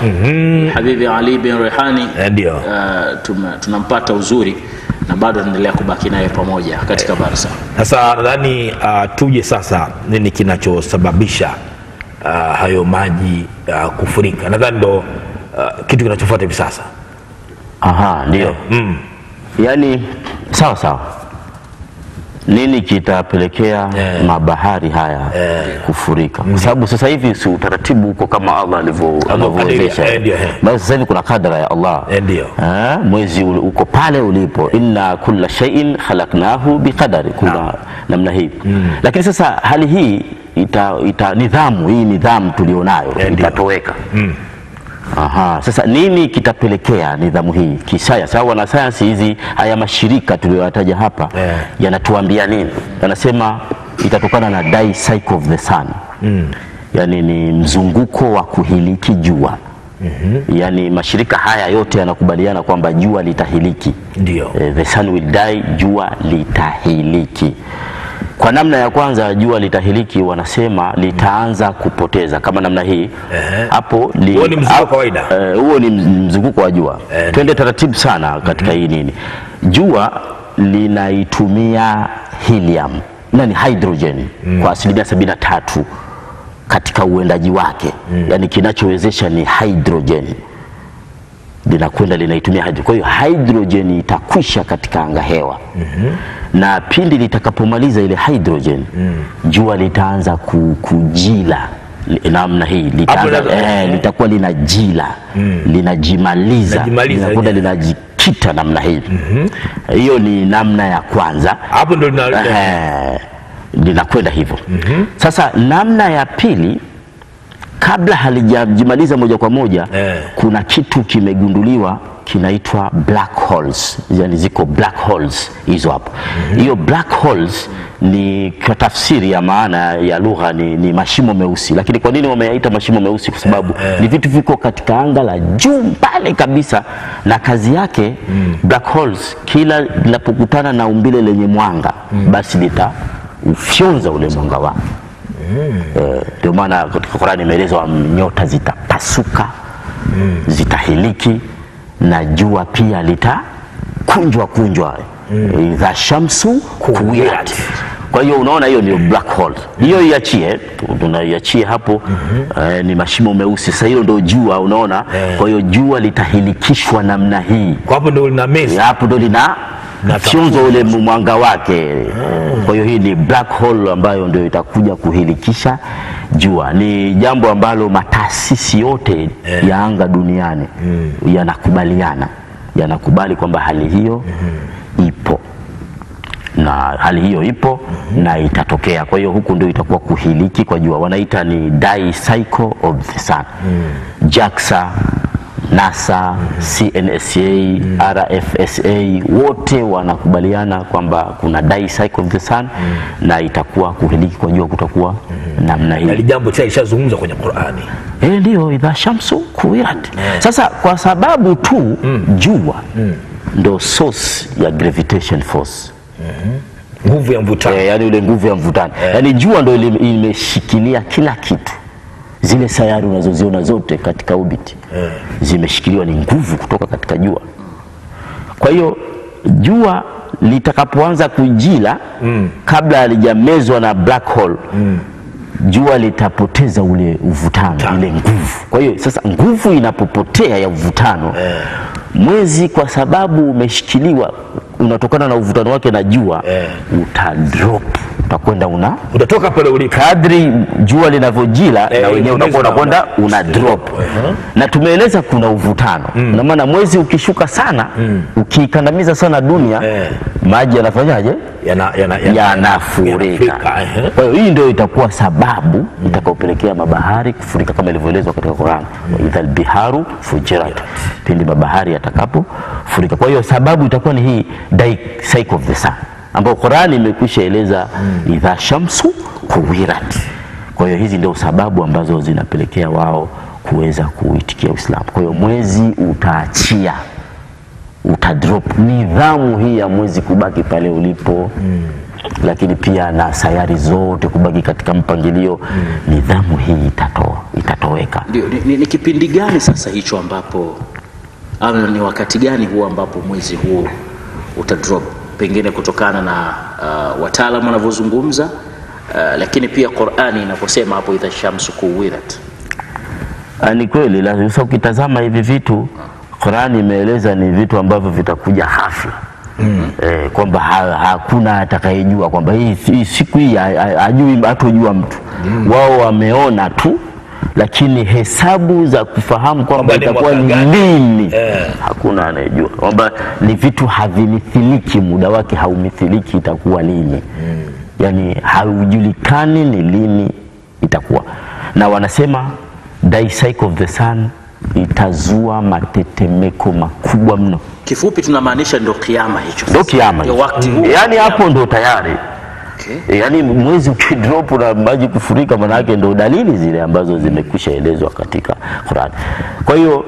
Habibi Ali bin Rehani Eh, ndio. uh, tume- tunampata uzuri na bado tunaendelea kubaki naye pamoja katika barsa. Sasa nadhani uh, tuje sasa, nini kinachosababisha uh, hayo maji uh, kufurika? Nadhani ndo uh, kitu kinachofuata hivi sasa. Aha, ndio. Mm. Yaani sawa sawa, nini kitapelekea Eh. mabahari haya kufurika? Kwa sababu sasa hivi si utaratibu huko kama Allah alivyo- alivyowezesha. eh, ndio, eh. Basi sasa hivi kuna kadara ya Allah Eh, ndio. Eh, mwezi ule uko pale ulipo, inna kulla shay'in khalaqnahu biqadari, kuna namna hii lakini sasa hali hii ita, ita nidhamu hii nidhamu tulionayo Eh, ndio. itatoweka Aha, sasa nini kitapelekea nidhamu hii kisayansi au wanasayansi hizi haya mashirika tuliyoyataja hapa Eh. yanatuambia nini? Yanasema itatokana na die cycle of the sun yaani ni mzunguko wa kuhiliki jua yaani mashirika haya yote yanakubaliana kwamba jua litahiliki Ndio. Eh, the sun will die, jua litahiliki. Kwa namna ya kwanza jua litahiliki, wanasema litaanza kupoteza kama namna hii Ehe. hapo li- Huo ni mzunguko hapo- kawaida. eh, huo ni mz- mzunguko wa jua. Eh, Twende taratibu sana katika hii nini, jua linaitumia helium na ni hydrogen kwa asilimia sabini na tatu katika uendaji wake, yaani kinachowezesha ni hydrogen linakwenda linaitumia hydrogen. Kwa hiyo hydrogen itakwisha katika anga hewa na pindi litakapomaliza ile hydrogen jua litaanza ku, kujila li- namna hii litaanza, Hapo la- eh, litakuwa linajila linajimaliza Linajimaliza linakwenda lenyewe. linajikita namna hii hiyo ni namna ya kwanza Hapo ndo lina Eh, linakwenda hivyo sasa namna ya pili kabla halijajimaliza moja kwa moja Eh. kuna kitu kimegunduliwa kinaitwa black holes yani ziko black holes hizo hapo hiyo black holes ni kwa tafsiri ya maana ya lugha ni, ni mashimo meusi lakini kwa nini wameyaita mashimo meusi kwa sababu ni vitu viko katika anga la juu pale kabisa na kazi yake black holes kila linapokutana na umbile lenye mwanga basi litaufyonza ule mwanga wake Eh, ndio maana katika Qur'ani imeelezwa nyota zitapasuka zitahiliki na jua pia litakunjwa kunjwa idha shamsu kuwirat kwa hiyo unaona hiyo ndio black hole hiyo iachie tunaiachie hapo eh, ni mashimo meusi sasa hilo ndio jua unaona kwa hiyo jua litahilikishwa namna hii kwa hapo ndo lina mesi. hapo ndo lina Na fyonzo ule mwanga wake. Kwa hiyo hii ni black hole ambayo ndio itakuja kuhilikisha jua. Ni jambo ambalo mataasisi yote ya anga duniani yanakubaliana, yanakubali kwamba hali hiyo ipo na hali hiyo ipo na itatokea. Kwa hiyo huku ndio itakuwa kuhiliki kwa jua, wanaita ni die cycle of the sun. JAXA, NASA, CNSA, RFSA wote wanakubaliana kwamba kuna die cycle of the sun na itakuwa kuhiliki kwa jua kutakuwa namna Na hii. hili jambo tayari lishazungumzwa kwenye Qur'ani. Eh, ndio idha shamsu kuwirat. Sasa kwa sababu tu jua ndo source ya gravitation force Nguvu ya mvutano. eh, yani ule nguvu ya mvutano yani jua ndo ile- imeshikilia kila kitu zile sayari unazoziona zote katika orbit zimeshikiliwa ni nguvu kutoka katika jua kwa hiyo jua litakapoanza kujila kabla halijamezwa na black hole jua litapoteza ule uvutano ile nguvu kwa hiyo sasa nguvu inapopotea ya uvutano mwezi kwa sababu umeshikiliwa unatokana na uvutano wake na jua Eh. utadrop utakwenda una Utatoka pale ulipo. kadri jua linavyojila Eh, na wenyewe mwezi utakuwa unakwenda una- una drop Uh-huh. na tumeeleza kuna uvutano na maana mwezi ukishuka sana ukiikandamiza sana dunia Eh. maji yanafanyaje Yana yana yanafurika yanafurika, ehe. kwa hiyo hii ndio itakuwa sababu itakayopelekea mabahari kufurika kama ilivyoelezwa katika Qur'an wa idhal biharu fujirat pindi mabahari yatakapofurika kwa hiyo sababu itakuwa ni hii die cycle of the sun ambayo Qur'an imekwisha eleza idha shamsu kuwirat kwa hiyo hizi ndio sababu ambazo zinapelekea wao kuweza kuitikia Uislamu kwa hiyo mwezi utaachia utadrop nidhamu hii ya mwezi kubaki pale ulipo lakini pia na sayari zote kubaki katika mpangilio nidhamu hii itatoa itatoweka. Ndio, ni, ni, ni kipindi gani sasa hicho ambapo ama ni wakati gani huo ambapo mwezi huu utadrop pengine kutokana na uh, wataalamu wanavyozungumza uh, lakini pia Qur'ani inaposema hapo idha shamsu kuwirat. Ah, Ni kweli lazima. Sasa ukitazama hivi vitu Qurani imeeleza ni vitu ambavyo vitakuja hafla mm. eh, kwamba ha, hakuna atakayejua kwamba hii, hii siku hii ha- ha- hajui hatojua mtu mm. wao wameona tu, lakini hesabu za kufahamu kwamba Kwamba ni itakuwa mwaka ni gani? lini Eh. hakuna anayejua, kwamba ni vitu havimithiliki, muda wake haumithiliki, itakuwa lini mm. yani haujulikani ni lini itakuwa, na wanasema die cycle of the sun itazua matetemeko makubwa mno, Kifupi tunamaanisha ndio kiama hicho. ndio sasa. kiama Ndio hicho. wakati huu. yani hapo ndo tayari Okay. E, yaani mwezi ukidrop na maji kufurika, manake ndo dalili zile ambazo zimekwisha elezwa katika Qur'an. Kwa hiyo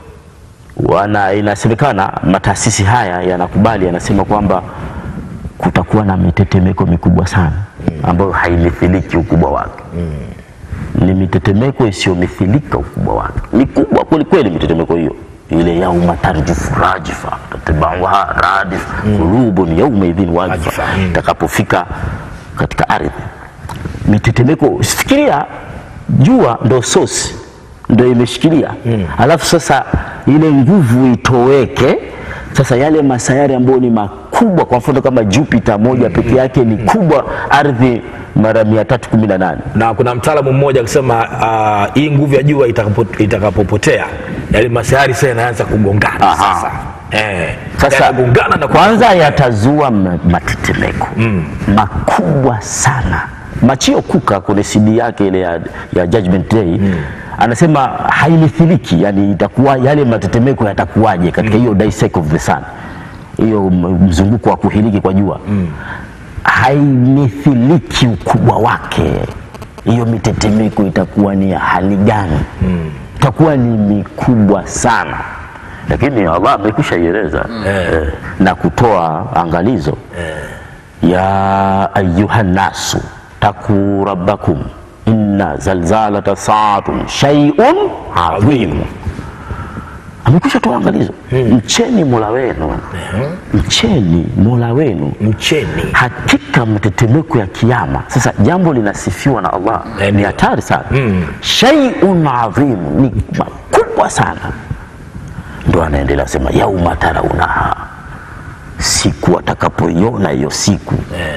wana inasemekana mataasisi haya yanakubali, yanasema kwamba kutakuwa na mitetemeko mikubwa sana ambayo haimithiliki ukubwa wake ni mitetemeko isiyomithilika ukubwa wake, mikubwa kwelikweli mitetemeko hiyo ile yauma tarjufu rajifa tatbauha radif qulubun yauma idhin wajifa Wajifa, mm. itakapofika katika ardhi mitetemeko. Fikiria jua ndo sosi ndo imeshikilia alafu sasa ile nguvu itoweke. Sasa yale masayari ambayo ni makubwa, kwa mfano kama Jupiter moja peke yake ni kubwa ardhi mara 318 na kuna mtaalamu mmoja akisema uh, hii nguvu ya jua itakapo- itakapopotea yale masayari sasa yanaanza kugongana Aha. sasa eh, Sasa yanagongana na kwanza yatazua ma- matetemeko makubwa sana. Machio Kuka kwenye CD yake ile ya, ya Judgment Day anasema haimithiliki, yani itakuwa yale matetemeko yatakuwaje katika hiyo die cycle of the sun, hiyo m- mzunguko wa kuhiliki kwa jua haimithiliki ukubwa wake. Hiyo mitetemeko itakuwa ni ya hali gani? Itakuwa ni mikubwa sana, lakini Allah amekwisha ieleza eh, na kutoa angalizo ya ayuha nasu taku rabbakum inna zalzalata saatun shay'un adhim. Amekwisha toa angalizo, mcheni mola wenu, mcheni mola wenu mcheni hakika matetemeko ya kiyama. Sasa jambo linasifiwa na Allah Eh, ni ndio. hatari sana shay'un adhim, ni makubwa sana. Ndo anaendelea sema yauma taraunaha, siku atakapoiona hiyo siku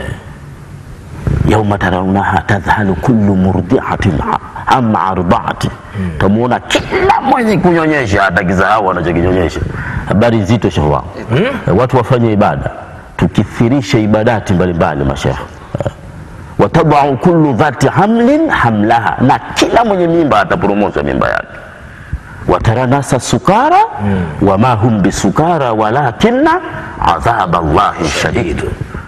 yauma taraunaha tadhhalu kullu murdiatin amma ardaati, tamuona kila mwenye kunyonyesha hatakisahau anachokinyonyesha. Habari nzito shehe wangu, watu wafanye ibada, tukithirishe ibadati mbalimbali mashehe watadau kullu dhati hamlin hamlaha, na kila mwenye mimba ataporomosha mimba yake. Watara nasa sukara wama hum bisukara walakinna adhaba Allahi shadid.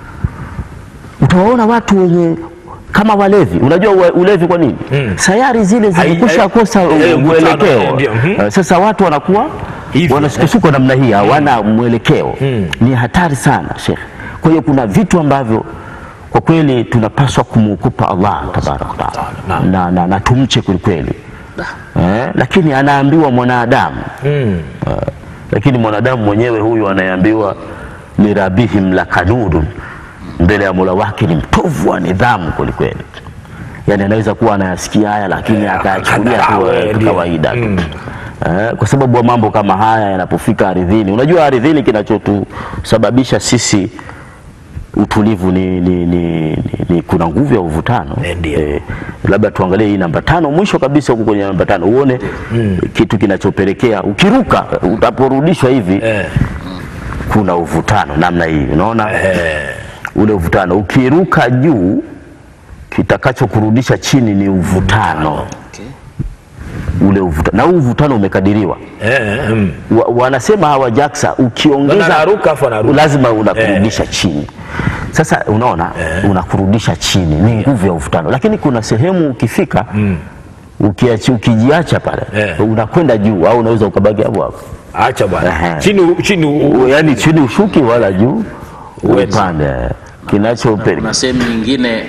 Utawaona watu wenye kama walevi. Unajua ue- ulevi kwa nini? Sayari zile Hai- zimekusha hai- kosa eh, mkutano, eh, mwelekeo. ndio, mhm. Eh, Sasa watu wanakuwa Hivyo, wanasukosuko namna hii, hawana mwelekeo. Ni hatari sana Sheikh. Kwa hiyo kuna vitu ambavyo kwa kweli tunapaswa kumwogopa Allah tabaraka wa taala Naam. na, na, na tumche kwelikweli eh, lakini anaambiwa mwanadamu mm. eh, lakini mwanadamu mwenyewe huyu anayeambiwa lirabihim lakanudun, mbele ya mola wake ni mtovu wa nidhamu kwelikweli. Yani anaweza kuwa anayasikia haya lakini Eh, akayachukulia tu akadharau, eh, eh, ndio. kawaida tu Mm. eh, kwa sababu wa mambo kama haya yanapofika ardhini, unajua ardhini kinachotusababisha sisi utulivu ni, ni, ni, ni, ni kuna nguvu ya uvutano Eh, ndio. labda tuangalie hii namba tano mwisho kabisa huko kwenye namba tano uone kitu kinachopelekea ukiruka utaporudishwa hivi eh. kuna uvutano namna hii unaona Eh. ule uvutano ukiruka juu kitakachokurudisha chini ni uvutano Okay. ule uvutano na huu uvutano umekadiriwa Eh, mm. wa, wanasema hawa JAXA ukiongeza Maana anaruka afu anarudi. lazima unakurudisha chini. Sasa unaona unakurudisha chini, ni nguvu ya uvutano, lakini kuna sehemu ukifika ukiachi, ukijiacha pale Eh. unakwenda juu au unaweza ukabaki hapo hapo, acha bwana Ehe. chini chini u- U- yaani chini ushuki wala juu upande, kinachopeleka Kuna sehemu nyingine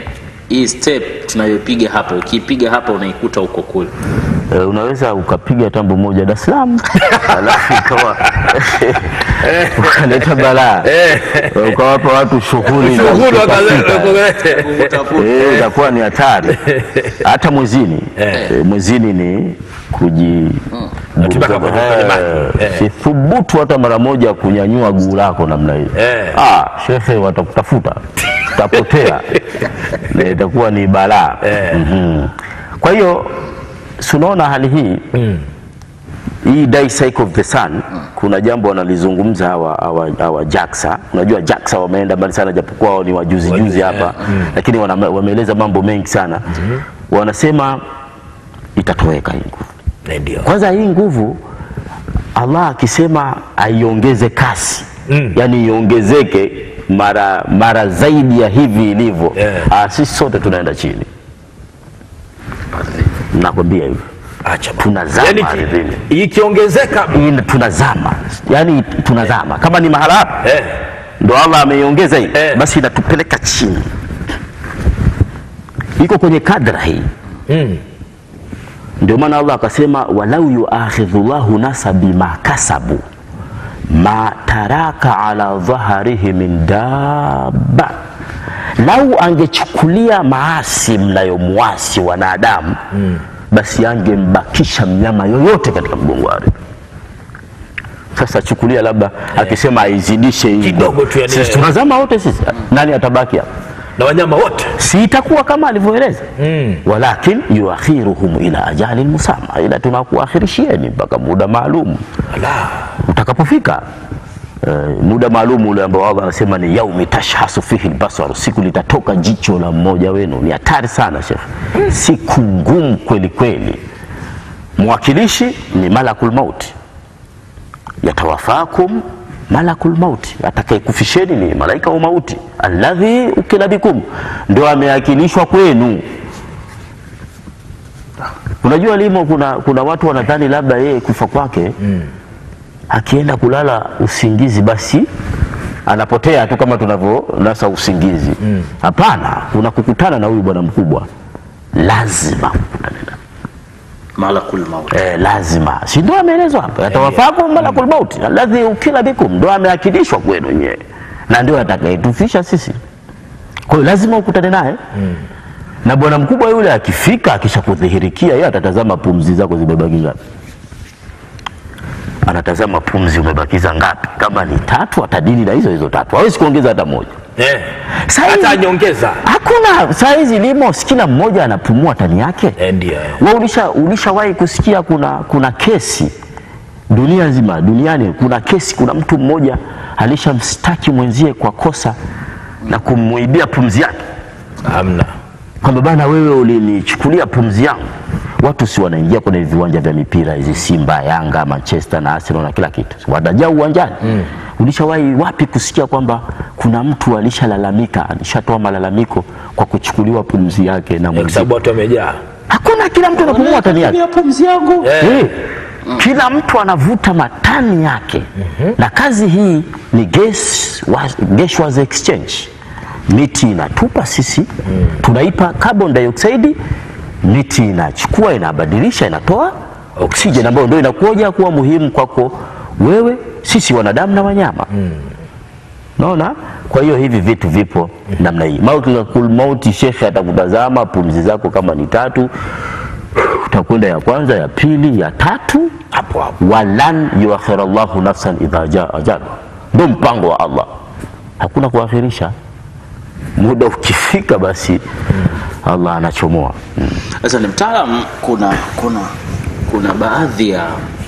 hii step tunayopiga hapa ukiipiga hapa unaikuta huko kule e, unaweza ukapiga tambo moja Dar es Salaam alafu ikawa ukaleta balaa ukawapa watu shughuli za Shughuli kutafuta. wakaze- Utafuta. Eh, itakuwa ni hatari hata mwezini eh, mwezini ni kuji Nataka kwenye- kwenye maji. Eh. sithubutu hata mara moja kunyanyua guu lako namna hiyo Eh. ah, shehe watakutafuta utapotea na itakuwa ni balaa Mhm. kwa hiyo si unaona hali hii hii die cycle of the sun kuna jambo wanalizungumza hawa, hawa, hawa JAXA. Unajua JAXA wameenda mbali sana, japokuwa wao ni wajuzi juzi hapa, lakini wana- wameeleza mambo mengi sana. Wanasema itatoweka hii nguvu. Eh, ndio Kwanza hii nguvu Allah akisema aiongeze kasi Mm. yani iongezeke mara mara zaidi ya hivi ilivyo, Yeah. ah, sisi sote tunaenda chini, nakwambia hivi acha bwana. tunazama Yaani ardhini. ki- ikiongezeka Hii tunazama, yani tunazama kama ni mahala hapa eh, ndo Allah ameiongeza hii Eh. basi inatupeleka chini, iko kwenye kadra hii mm, ndio maana Allah akasema walau yuakhidhu llahu nasa bima kasabu ma taraka ala dhaharihi min dabba, lau angechukulia maasi mnayomwasi wanadamu basi angembakisha mnyama yoyote katika mgongo wa ardhi. Sasa chukulia labda akisema aizidishe hii Kidogo tu yani, sisi eh. tunazama wote sisi, nani atabaki hapa? na wanyama wote si itakuwa kama alivyoeleza Mm. walakin yuakhiruhum ila ajalin musamma, ila tunakuakhirishieni mpaka muda maalum Ala. utakapofika. Uh, muda maalum ule ambao Allah anasema ni yaumi tashhasu fihi albasaru, siku litatoka jicho la mmoja wenu. Ni hatari sana shekhe, siku ngumu kweli kweli. Mwakilishi ni malakul mauti, yatawafakum malakul mauti, atakayekufisheni ni malaika wa mauti, alladhi ukila bikum, ndio ameakilishwa kwenu. Unajua limo, kuna, kuna watu wanadhani labda yeye kufa kwake akienda kulala usingizi basi anapotea tu kama tunavyonasa usingizi. Hapana, kuna kukutana na huyu bwana mkubwa, lazima kukutane naye. malakul maut Eh, lazima si ndo ameelezwa hapa, yatawafakum malakul mauti alladhi ukila bikum, ndo ameakilishwa kwenu nyewe na ndio atakayetufisha sisi. Kwa hiyo lazima ukutane naye na bwana mkubwa yule akifika, akishakudhihirikia yeye atatazama pumzi zako zimebaki ngapi, anatazama pumzi umebakiza ngapi. Kama ni tatu, atadili na hizo hizo tatu, hawezi kuongeza hata moja. eh. Saa hizi- hata nyongeza Hakuna saa hizi limo, si kila mmoja anapumua tani yake. eh, ndio eh. Wewe ulisha ulishawahi kusikia kuna kuna kesi dunia nzima duniani, kuna kesi, kuna mtu mmoja alishamstaki mwenzie kwa kosa na kumuibia pumzi yake, hamna kwamba bana, wewe ulinichukulia pumzi yangu. Watu si wanaingia kwenye viwanja vya mipira hizi, Simba, Yanga, Manchester na Arsenal na kila kitu, watajaa uwanjani. Ulishawahi wapi kusikia kwamba kuna mtu alishalalamika, alishatoa malalamiko kwa kuchukuliwa pumzi yake na Eh, kwa mwenzie? sababu watu wamejaa Hakuna, kila mtu anapumua tani yake. ya pumzi yangu Eh. Eh, kila mtu anavuta matani yake na kazi hii ni gas was, gaseous exchange. Miti inatupa sisi tunaipa carbon dioxide, miti inachukua inabadilisha, inatoa oxygen ambayo ndio inakuja kuwa muhimu kwako wewe, sisi wanadamu na wanyama. Naona, kwa hiyo hivi vitu vipo namna hii. Malakul mauti, shekhe atakutazama pumzi zako kama ni tatu, utakwenda ya kwanza, ya pili, ya tatu, hapo hapo walan yuakhira Allahu nafsan idha jaa ajalu, ndo mpango wa Allah, hakuna kuakhirisha. Muda ukifika, basi Allah anachomoa. Sasa ni mtaalam, kuna kuna kuna baadhi ya